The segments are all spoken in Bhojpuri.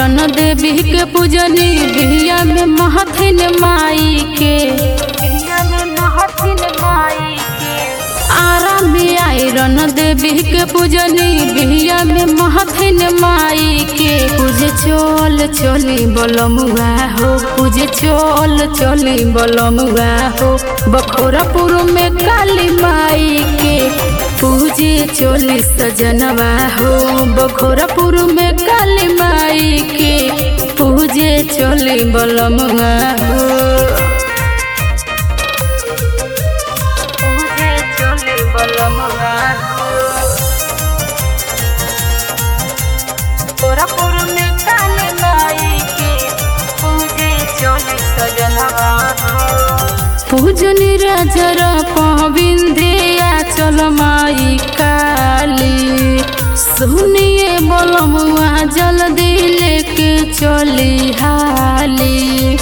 आयरन देवी के पूजनी बिहिया में महथिन माई के आरा में आयरन देवी के पूजनी बिहिया में महथिन माई के पूजे चल चली बलमुआ हो पूजे चल चली बलमुआ हो बखोरापुर में काली माई के पूजे चली सजनवा हो बखोरापुर में काली माई के पूजे चली बलमुआ हो पूजे चली बलमुआ हो गोरखपुर में काली माई के पूजे चली सजनवा पूजनी राजर पविंध्या चल माई काली सुनिए बोलमुआ जल्दी लेके चली हाली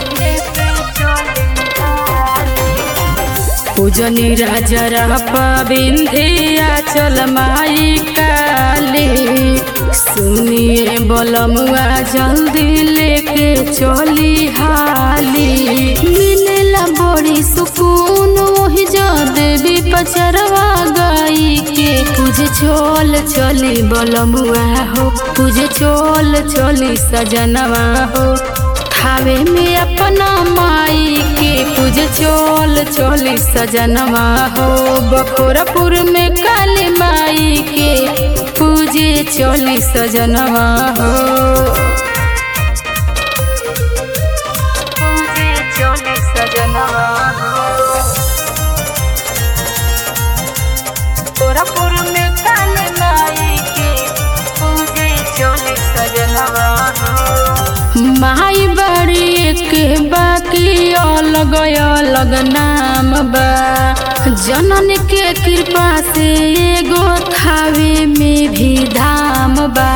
पूजनी राजर पविंध्या चल माई काली सुनिए बोलमुआ जल्दी लेके चली हाली मिलेला बड़ी सुकून वही जो देवी पचरवा गई के पूजे चोल चली बोलमुआ हो पूजे चोल चली सजनवा हो खावे में अपना माई के पूजे चोल चोली सजनवा हो बखोरपुर में काली माई के पूजे चोली सजनवा हो पूजे चोली सजनवा हो गोरखपुर में काली माई के पूजे चोली सजनवा हो माई बड़ी के बाकी अलग अलग नाम बा जनन के कृपा से एगो थावे में भी धाम बा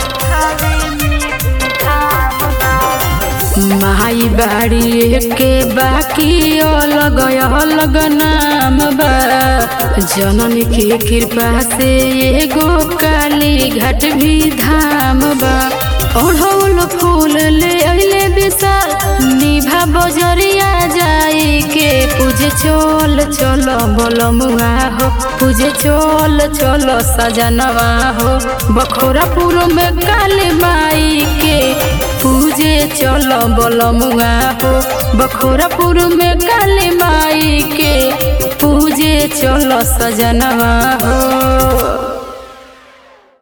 माई बाड़ी के बाकी अलग अलग नाम बा जनन के कृपा से एगो काली घाट भी धाम बा ओढ़ौल फूल ले अइले विशाल निभा बजरिया जाई के पूजे चोल चलो बलमुआ हो पूजे चोल चलो सजनवा हो बखोरापुर में काली माई के पूजे चलो बलमुआ हो बखोरापुर में काली माई के पूजे चलो सजनवा हो